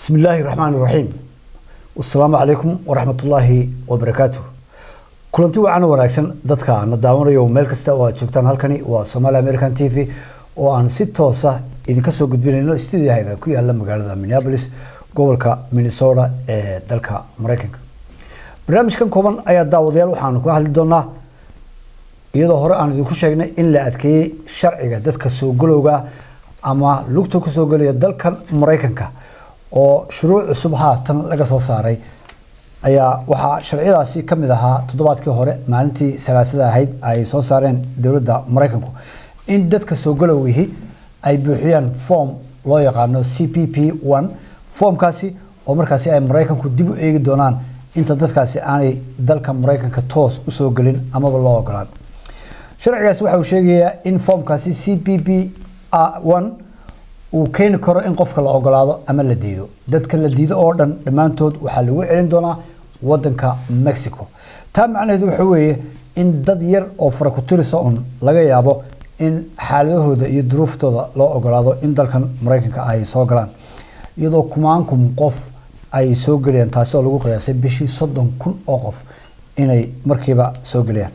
بسم الله الرحمن الرحيم والسلام عليكم ورحمة الله وبركاته kulanti wacan wanaagsan dadka na daawanayo meel kasta oo aad joogtaan halkani waa Somali American TV oo aan si toos ah idinka soo gudbinayno studio-hayga ku yaala magaalada Minneapolis gobolka Minnesota ee dalka Mareykanka barnaamijkan kooban ayaa daawadayaal waxaanu ka hadli doonaa iyadoo hore aan idinku sheegnay in la adkeeyey sharciga dadka soo galowga ama lugta ku soo gelaya dalkan Mareykanka oo shuruuc cusub haatan laga soo saaray ayaa waxaa sharciyadaasi ka mid ahaa toddobaadkii hore maalintii salaasada ahayd ay soo saareen dowladda maraykanku in dadka soo galowgihii ay buuxiyaan form loo yaqaano c p p one formkaasi oo markaasi ay maraykanku dib u eegi doonaan inta dadkaasi aanay dalka maraykanka toos usoo gelin amaba loo ogolaan sharcigaasi waxa uu sheegayaa in formkaasi c p p one uu keeni karo in qofka la ogolaado ama la diido dadka la diido oo dhan dhammaantood waxaa lagu celin doonaa wadanka mexico taa macnaheedu waxa weeye in dad yar oo farakutirisa un laga yaabo in xaaladahooda iyo duruuftooda loo ogolaado in dalkan maraykanka ay soo galaan iyadoo kumaankum qof ay soo gelayaan taasi oo lagu qiyaasay bishii soddon kun oo qof inay markiiba soo gelayaan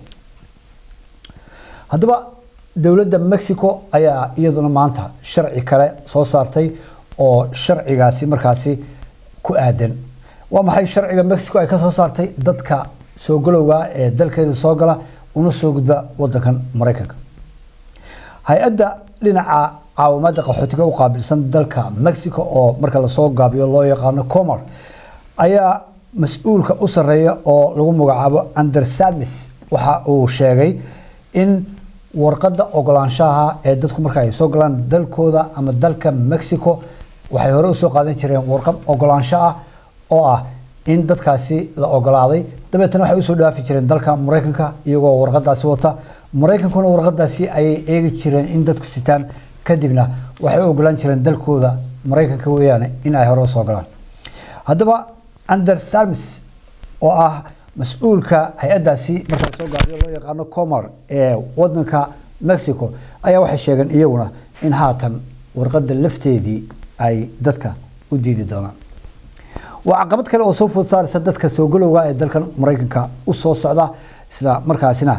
haddaba dowladda mexico ayaa iyaduna maanta sharci kale soo saartay oo sharcigaasi markaasi ku aadan waa maxay sharciga mexico ay ka soo saartay dadka soo galowga ee dalkeeda soo gala una soo gudba wadankan maraykanka hay-adda dhinaca caawimaadda qaxootiga u qaabilsan dalka mexico oo marka lasoo gaabiyo loo yaqaano comar ayaa mas-uulka u sarreeya oo lagu magacaabo andersamis waxa uu sheegay in warqadda ogolaanshaha ee dadku marka ay soo galaan dalkooda ama dalka mexico waxay hore usoo qaadan jireen warqad ogolaansho ah oo ah in dadkaasi la ogolaaday dabeetana waxay usoo dhaafi jireen dalka maraykanka iyagoo warqadaasi wata maraykankuna warqadaasi ayay eegi jireen in dadku sitaan kadibna waxay u ogolaan jireen dalkooda maraykanka weeyaane in ay hore usoo galaan haddaba ander salmis oo ah mas-uulka hay-addaasi marka lasoo gaabiyo loo yaqaano comar ee wadanka mexico ayaa waxay sheegeen iyaguna in haatan warqadda lafteedii ay dadka u diidi doonaan waa caqabad kale oo soo food saaraysa dadka soo galowga ee dalkan maraykanka u soo socda isla markaasina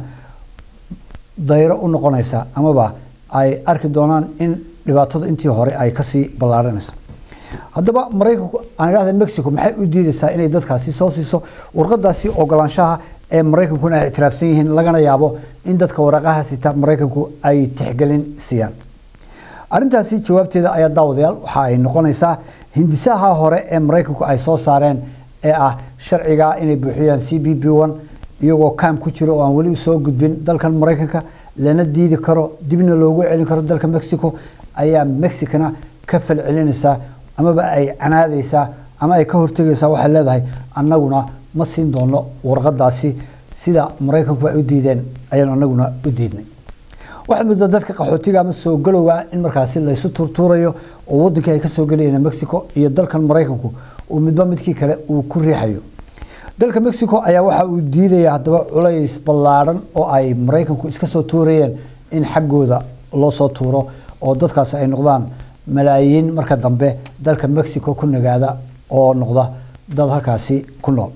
dayro u noqonaysa amaba ay arki doonaan in dhibaatada intii hore ay kasii ballaaranayso haddaba maraykanku aan idhahda mexico maxay u diidaysaa inay dadkaasi soo siiso warqadaasi ogolaanshaha ee maraykankuna ay ictiraafsan yihiin lagana yaabo in dadka waraaqaha sita maraykanku ay tixgelin siiyaan arrintaasi jawaabteeda ayaa daawadayaal waxa ay noqonaysaa hindisaha hore ee maraykanku ay soo saareen ee ah sharciga inay buuxiyaan c b b one iyagoo kaam ku jiro oo aan weli soo gudbin dalkan maraykanka lana diidi karo dibna loogu celin karo dalka mexico ayaa mexicana ka falcelinaysaa amaba ay canaadaysaa ama ay ka hortegaysaa waxay leedahay annaguna ma siin doono warqadaasi sida maraykanku ay u diideen ayaanu annaguna u diidnay waxaad muddaa dadka qaxootiga ama soo galowga in markaasi laysu turtuurayo oo wadankii ay ka soo gelayeen mexico iyo dalkan maraykanku uu midba midkii kale uu ku riixayo dalka mexico ayaa waxa uu diidaya haddaba culays ballaadhan oo ay maraykanku iska soo tuurayeen in xaggooda loo soo tuuro oo dadkaasi ay noqdaan malaayiin marka dambe dalka mexico ku nagaada oo noqda dad halkaasi ku nool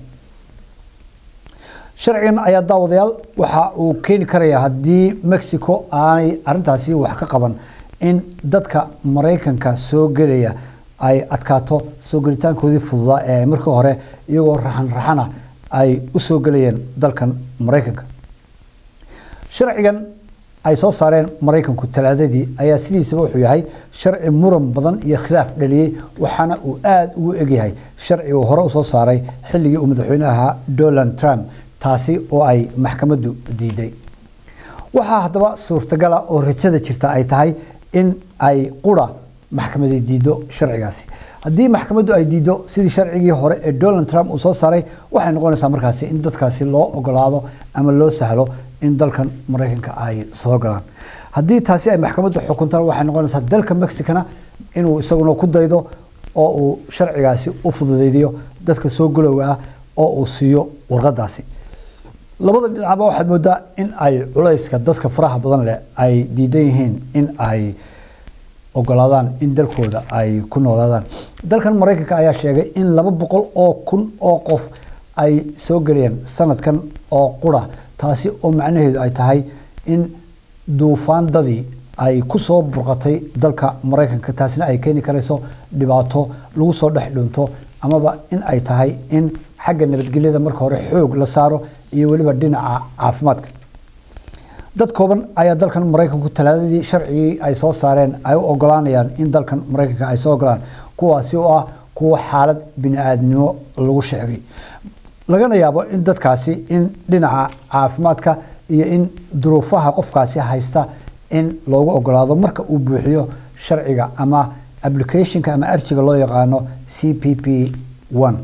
sharcigan ayaa daawadayaal waxa uu keeni karayaa haddii mexico aanay arintaasi wax ka qaban in dadka maraykanka soo gelaya ay adkaato soo gelitaankoodii fududaa ee markii hore iyagoo raxan raxana ay u soo gelayeen dalkan maraykanka sharcigan ay soo saareen maraykanku talaadadii ayaa sidiisaba wuxuu yahay sharci muran badan iyo khilaaf dhaliyey waxaana uu aada ugu egyahay sharci uu hore usoo saaray xilligii uu madaxweynaha donald trump taasi oo ay maxkamaddu diiday waxaa haddaba suurtagala oo rajada jirta ay tahay in ay qura maxkamadi diido sharcigaasi haddii maxkamaddu ay diido sidii sharcigii hore ee donald trump uu soo saaray waxay noqonaysaa markaasi in dadkaasi loo ogolaado ama loo sahlo in dalkan maraykanka ay soo galaan haddii taasi ay maxkamaddu xukuntaan waxay noqonaysaa dalka mexicana inuu isaguna ku daydo oo uu sharcigaasi u fududeydiyo dadka soo galowga ah oo uu siiyo warqadaasi labada dhinacba waxaad moodaa in ay culayska dadka faraha badan leh ay diidan yihiin in ay ogolaadaan in dalkooda ay ku noolaadaan dalkan maraykanka ayaa sheegay in laba boqol oo kun oo qof ay soo gelayaan sanadkan oo qura taasi oo macnaheedu ay tahay in duufaandadii ay ku soo burqatay dalka maraykanka taasina ay keeni karayso dhibaato lagu soo dhex dhunto amaba in ay tahay in xagga nabadgelyada marka hore xoog la saaro iyo weliba dhinaca caafimaadka dad kooban ayaa dalkan maraykanku talaadadii sharcigii ay soo saareen ay u ogolaanayaan in dalkan maraykanka ay soo ogolaan kuwaasi oo ah kuwa xaalad bini-aadnimo lagu sheegay lagana yaabo in dadkaasi in dhinaca caafimaadka iyo in duruufaha qofkaasi haysta in loogu ogolaado marka uu buuxiyo sharciga ama applicationka ama arjiga loo yaqaano c p p one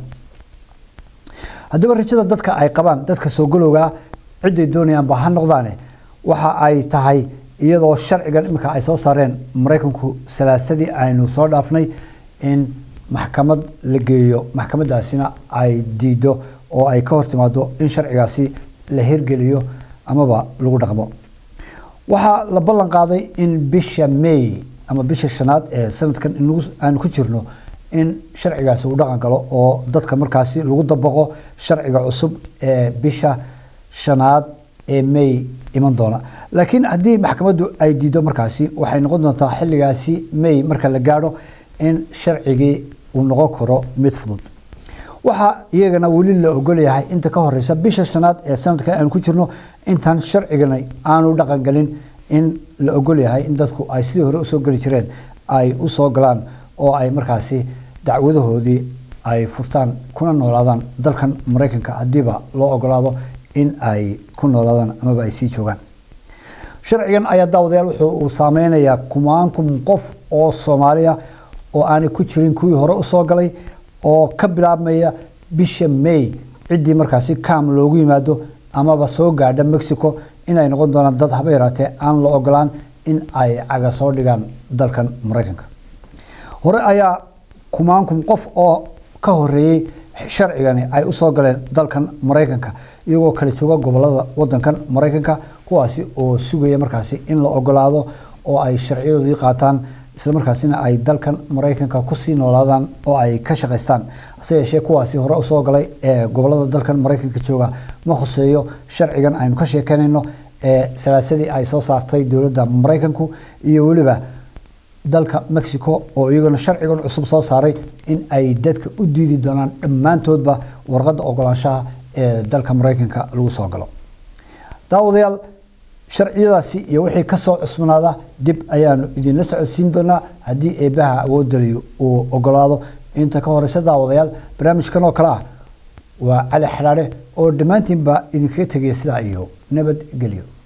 haddaba rajada dadka ay qabaan dadka soo galowgaa ciday doonayaanba ha noqdaane waxa ay tahay iyadoo sharcigan iminka ay soo saareen maraykanku salaasadii aynu soo dhaafnay in maxkamad la geeyo maxkamadaasina ay diido oo ay ka hortimaado in sharcigaasi la hirgeliyo amaba lagu dhaqmo waxaa la ballan qaaday in bisha may ama bisha shanaad ee sanadkan aanu ku jirno in sharcigaasi uu dhaqan galo oo dadka markaasi lagu dabaqo sharciga cusub ee bisha shanaad ee may iman doona laakiin haddii maxkamaddu ay diido markaasi waxay noqon doontaa xilligaasi may marka la gaadho in sharcigii uu noqon karo mid fudud waxaa iyagana weli la ogolyahay inta ka horeysa bisha shanaad ee sanadkan aanu ku jirno intaan sharcigani aanu dhaqan galin in la ogolyahay in dadku ay sidii hore usoo geli jireen ay usoo galaan oo ay markaasi dacwadahoodii ay furtaan kuna noolaadaan dalkan maraykanka haddiiba loo ogolaado in ay ku noolaadaan amaba ay sii joogaan sharcigan ayaa daawadayaal wuxuu uu saameynayaa kumaan kun qof oo soomaaliya oo aanay ku jirin kuwii hore usoo galay oo ka bilaabmaya bisha may ciddii markaasi cam loogu yimaado amaba soo gaadha mexico inay noqon doonaan dad haba yaraatee aan la ogolaan in ay caga soo dhigaan dalkan maraykanka hore ayaa kumaan kun qof oo ka horeeyey sharcigani ay usoo galeen dalkan maraykanka iyagoo kala jooga gobolada wadankan maraykanka kuwaasi oo sugaya markaasi in la ogolaado oo ay sharciyadoodii qaataan isla markaasina ay dalkan maraykanka kusii noolaadaan oo ay ka shaqaystaan hase yeeshee kuwaasi hore usoo galay ee gobolada dalkan maraykanka jooga ma khuseeyo sharcigan aynu ka sheekeynayno ee salaasadii ay soo saartay dowladda maraykanku iyo weliba dalka mexico oo iyaguna sharcigan cusub soo saaray in ay dadka u diidi doonaan dhammaantoodba warqadda ogolaanshaha ee dalka maraykanka lagu soo galo daawadayaal sharciyadaasi iyo wixii kasoo cusbanaada dib ayaanu idinla socodsiin doonaa haddii eebaha awoodaliyo uu ogolaado inta ka horeysa daawadayaal barnaamijkan oo kale ah waa cali xidhaadhe oo dhammaantiinba idinkaga tegaya sidaa iyo nabadgelyo